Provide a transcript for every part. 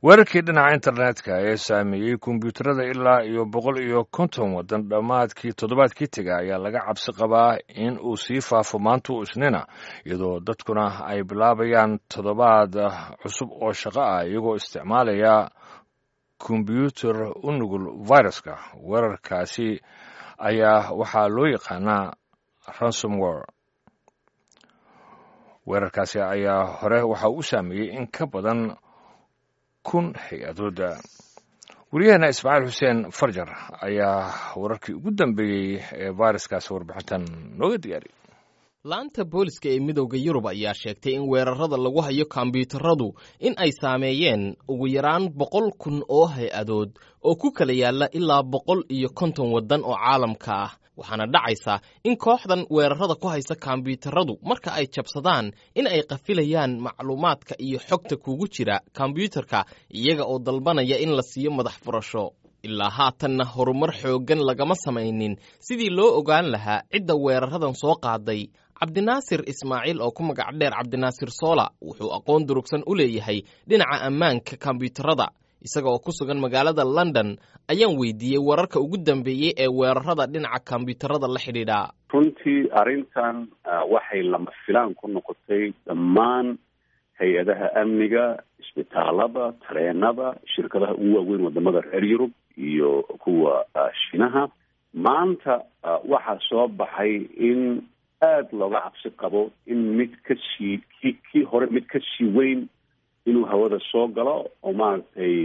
weerarkii dhinaca internetka ee saameeyey kombyuutarada ilaa iyo boqol iyo konton waddan dhammaadkii toddobaadkii tega ayaa laga cabsi qabaa in uu sii faafo maanta u isnina iyadoo dadkuna ay bilaabayaan toddobaad cusub oo shaqo ah iyagoo isticmaalaya kombyuutar u nugul viruska weerarkaasi ayaa waxaa loo yaqaanaa ransomware weerarkaasi ayaa hore waxa uu saameeyey in ka badan kun hay-adooda wariyaheena ismaaciil xuseen farjar ayaa wararkii ugu dambeeyey ee fairuskaasi warbixintan nooga diyaariyay laanta booliska ee midowda yurub ayaa sheegtay in weerarada lagu hayo kombyuutaradu in ay saameeyeen ugu yaraan boqol kun oo hay-adood oo ku kala yaalla ilaa boqol iyo konton waddan oo caalamka ah waxaana dhacaysa in kooxdan weerarada ku haysa kombyuutaradu marka ay jabsadaan in ay qafilayaan macluumaadka iyo xogta kugu jira kombyuutarka iyaga oo dalbanaya in la siiyo madax furasho ilaa haatanna horumar xooggan lagama samaynin sidii loo ogaan lahaa cidda weeraradan soo qaaday cabdinaasir ismaaciil oo ku magac dheer cabdinaasir soola wuxuu aqoon durugsan u leeyahay dhinaca ammaanka kombyuutarada isaga oo ku sugan magaalada london ayaan weydiiyey wararka ugu dambeeyey ee weerarada dhinaca kombyuutarada la xidhiidha runtii arrintan waxay lama filaan ku noqotay dhammaan hay-adaha amniga isbitaalada tareenada shirkadaha ugu waaweyn wadamada reer yurub iyo kuwa shiinaha maanta waxaa soo baxay in aada looga cabsi qabo in mid ka sii ki kii hore mid ka sii weyn inuu hawada soo galo oo maaragtay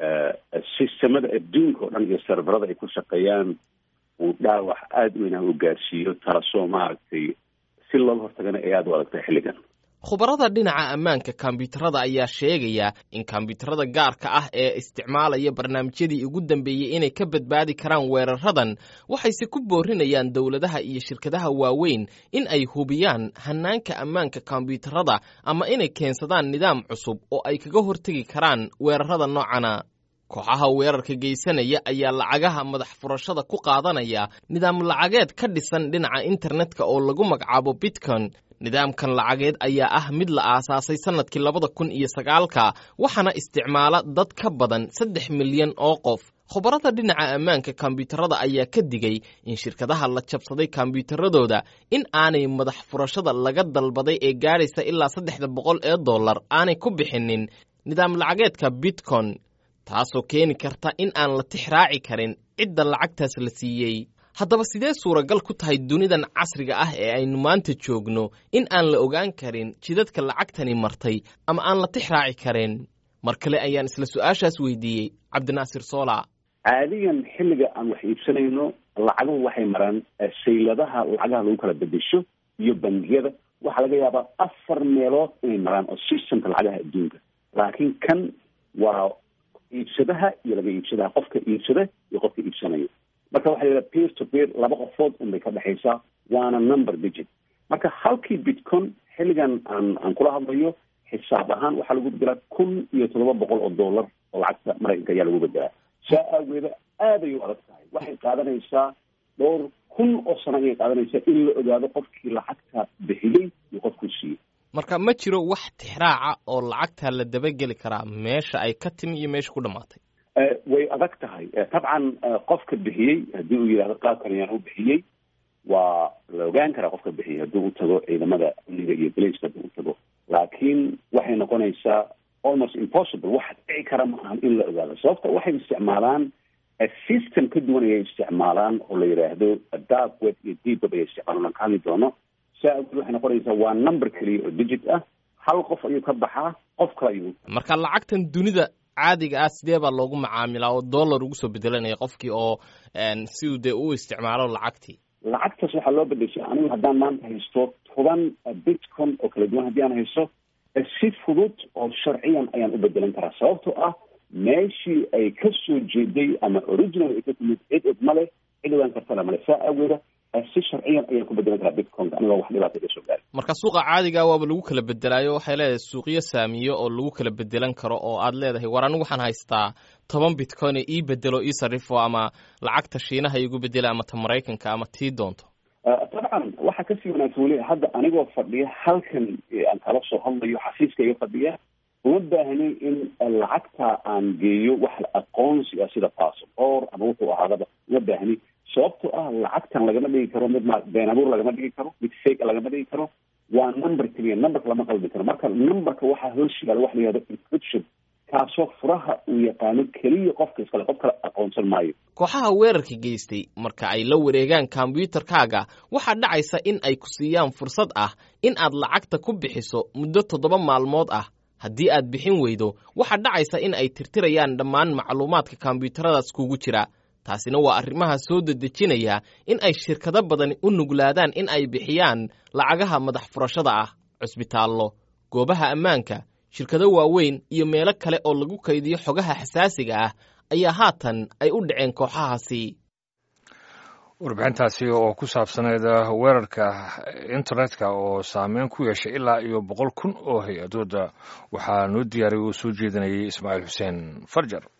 sistemada adduunka oo dhan iyo serverada ay ku shaqeeyaan uu dhaawac aada weyn ah u gaarsiiyo taasoo maaragtay si looga hortagana ay aada u adagtay xilligan khubarada dhinaca ammaanka kombyuutarada ayaa sheegaya in kombyuutarada gaarka ah ee isticmaalaya barnaamijyadii ugu dambeeyey inay ka badbaadi karaan weeraradan waxayse ku boorinayaan dowladaha iyo shirkadaha waaweyn in ay hubiyaan hanaanka ammaanka kombyuutarada ama inay keensadaan nidaam cusub oo ay kaga hortegi karaan weerarada noocana kooxaha weerarka geysanaya ayaa lacagaha madax furashada ku qaadanaya nidaam lacageed ka dhisan dhinaca internetka oo lagu magacaabo bitcon nidaamkan lacageed ayaa ah mid la aasaasay sannadkii labada kun iyo sagaalka waxaana isticmaala dad ka badan saddex milyan oo qof khubarada dhinaca ammaanka kombyuutarada ayaa ka digay in shirkadaha la jabsaday kombyuutaradooda in aanay madax furashada laga dalbaday ee gaadhaysa ilaa saddexda boqol ee dollar aanay ku bixinin nidaam lacageedka bitcon taasoo keeni karta in aan la tix raaci karin cidda lacagtaas la siiyey haddaba sidee suuragal ku tahay dunidan casriga ah ee aynu maanta joogno in aan la ogaan karin jidadka lacagtani martay ama aan la tix raaci karin mar kale ayaan isla su-aashaas weydiiyey cabdinaasir soola caadigan xilliga aan wax iibsanayno lacaguhu waxay maraan sayladaha lacagaha lagu kala bedesho iyo bangiyada waxaa laga yaabaa afar meelood inay maraan oo systemka lacagaha adduunka laakiin kan waa iibsadaha iyo laga iibsadaha qofka iibsada iyo qofka iibsanaya marka waxa la yidhaha peer to peer laba qofood unbay ka dhexaysaa waana number digit marka halkii bitcon xilligan aan aan kula hadlayo xisaab ahaan waxaa lagu bedelaa kun iyo toddoba boqol oo dollar oo lacagta maraykanka ayaa lagu bedelaa saa aageeda aad ay u adag tahay waxay qaadanaysaa dhowr kun oo sano ayay qaadanaysaa in la ogaado qofkii lacagta bixiyey iyo qofkuu siiyey marka ma jiro wax tixraaca oo lacagta la dabageli karaa meesha ay ka timi iyo meesha ku dhammaatay way adag tahay tabcan qofka bixiyey haddii uu yidhahdo qaabkan ayaan u bixiyey waa la ogaan karaa qofka bixiyey haddii u tago ciidamada amniga iyo balaceka haddii u tago laakiin waxay noqonaysaa almost impossible wax dhici kara ma ahan in la ogaado sababta waxay isticmaalaan system ka duwan ayay isticmaalaan oo la yidhaahdo dark web iyo deep web ayay isticmaalaan aan ka hadli doono saa awgeed waxay noqonaysaa waa number keliya oo digit ah hal qof ayuu ka baxaa qof kale ayuu marka lacagtan dunida caadiga ah sidee baa loogu macaamilaa oo dollar ugu soo bedelanaya qofkii oo si uu dee u isticmaalo lacagtii lacagtaas waxaa loo bedeshay anigu haddaan maanta haysto toban bitcon oo kala duwan haddii aan haysto si fudud oo sharciyan ayaan u bedelan karaa sababtoo ah meeshii ay ka soo jeeday ama original ay ka timid cid id male cid ogaan kartana male saa aageeda si sharciyan ayaan ku bedelan karaa bitconka anigoo wax dhibaata iga soo gaari marka suuqa caadiga waaba lagu kala bedelaayo waxay leedahay suuqyo saamiyo oo lagu kala bedelan karo oo aad leedahay war anigu waxaan haystaa toban bitcoin ee ii bedelo ii sarrifo ama lacagta shiinaha igu bedela ama ta maraykanka ama tii doonto dabcan waxaa kasii wanaagsan weli hadda anigoo fadhiya halkan aan kala soo hadlayo xafiiska iga fadhiya uma baahni in lacagta aan geeyo wax aqoonsi ah sida passport ama wuxuu ahaadaba uma baahni sababtoo ah lacagtan lagama dhigi karo mid ma been abuur lagama dhigi karo mid fake lagama dhigi karo waa number keliya numberka lama qalbi karo marka numberka waxaa hoos yaala waxa la yihahdo encryption kaasoo furaha uu yaqaano keliya qofka iskale qof kale aqoonsan maayo kooxaha weerarka geystay marka ay la wareegaan kombyuutarkaaga waxaa dhacaysa in ay ku siiyaan fursad ah in aad lacagta ku bixiso muddo toddoba maalmood ah haddii aad bixin weydo waxaa dhacaysa in ay tirtirayaan dhammaan macluumaadka kombyuutaradaas kugu jira taasina waa arrimaha soo dedejinaya in ay shirkado badani u nuglaadaan in ay bixiyaan lacagaha madax furashada ah cusbitaallo goobaha ammaanka shirkado waaweyn iyo meelo kale oo lagu kaydiyo xogaha xasaasiga ah ayaa haatan ay u dhaceen kooxahaasi warbixintaasi oo ku saabsaneyd weerarka internetka oo saameyn ku yeeshay ilaa iyo boqol kun oo hay-adooda waxaa noo diyaariyay uu soo jeedinayay ismaaciil xuseen farjar